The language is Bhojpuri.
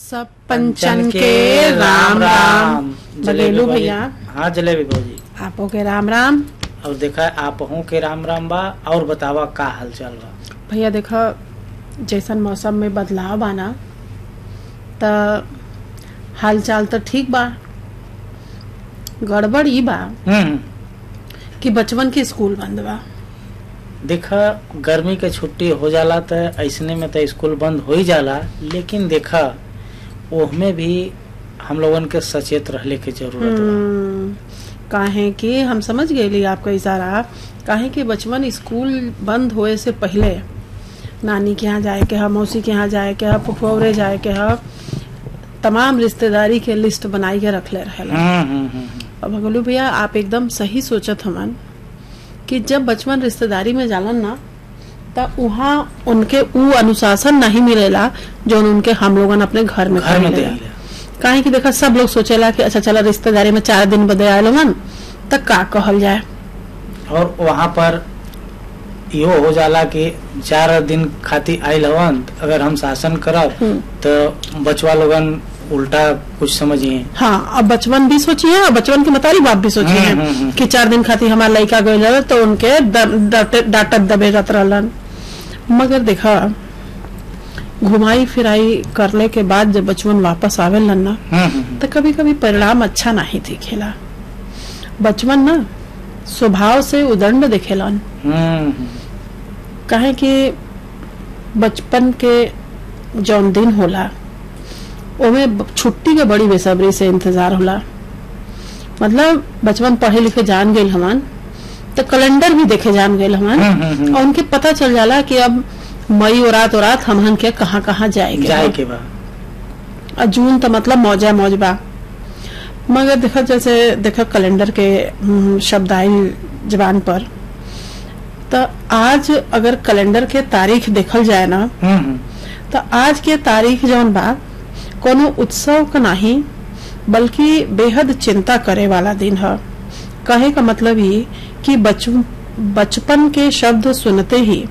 सब पंचन के राम राम बघेलू भैया हाँ जलेबी भौजी आपो के राम राम और देखा आप हूँ के राम राम बा और बतावा का हाल चाल बा भैया देखा जैसन मौसम में बदलाव बा ना त हाल चाल तो ठीक बा गड़बड़ ई बा हम्म कि बचपन के स्कूल बंद बा देखा गर्मी के छुट्टी हो जाला त ऐसने में तो स्कूल बंद हो ही जाला लेकिन देखा ओहमे भी हम लोगन के सचेत रहले के जरूरत बा हम्म, काहे कि हम समझ गए आपका इशारा काहे कि बचपन स्कूल बंद होए से पहले नानी के यहाँ जाए के है मौसी के यहाँ जाए के है फुफौरे जाए के है तमाम रिश्तेदारी के लिस्ट बनाई के रखले रहेला हम्म, हम्म, हम्म, अब भगलू भैया आप एकदम सही सोचत हमन कि जब बचपन रिश्तेदारी में जालन ना त वहाँ उनके ऊ अनुशासन नहीं मिलेला जो उनके हम लोगन अपने घर में घर में करेला। देला काहे कि देखा सब लोग सोचेला कि अच्छा चला रिश्तेदारी में चार दिन बदे आयल मन त का कहल जाए और वहाँ पर इहो हो जाला कि चार दिन खातिर आइल हवन अगर हम शासन करब हम्म। तो बचवा लोगन उल्टा कुछ समझिए हाँ अब बचपन भी सोचिए और बचपन के मतारी बाप भी सोचिए हम्म, हम्म, हम्म। कि चार दिन खातिर हमारा लड़का गए रहे तो उनके द- डांटे- डांटत दबेजत रहलन मगर देखा घुमाई फिराई करने के बाद जब बचपन वापस आवेलन ना हम्म, हम्म, तो कभी कभी परिणाम अच्छा नहीं दिखेला बचपन ना स्वभाव से उदंड दिखेलन हम्म, काहे कि बचपन के जौन दिन होला ओमे ब- छुट्टी के बड़ी बेसब्री से इंतजार होला मतलब बचपन पढ़े लिखे जान गए हमन तो कैलेंडर भी देखे जान गए हमन हम्म, हम्म, हम्म। और उनके पता चल जाला कि अब मई और रात और रात हमहन के कहाँ कहाँ जाएंगे जाए के बा और जून तो मतलब मौजा मौज बा मगर देखा जैसे देखा कैलेंडर के हम्म, शब्द आई जबान पर तो आज अगर कैलेंडर के तारीख देखल जाए ना हम्म, हम्म, तो आज के तारीख जौन बा कोनो उत्सव का नहीं बल्कि बेहद चिंता करे वाला दिन है कहे का मतलब ही कि बच बचपन के शब्द सुनते ही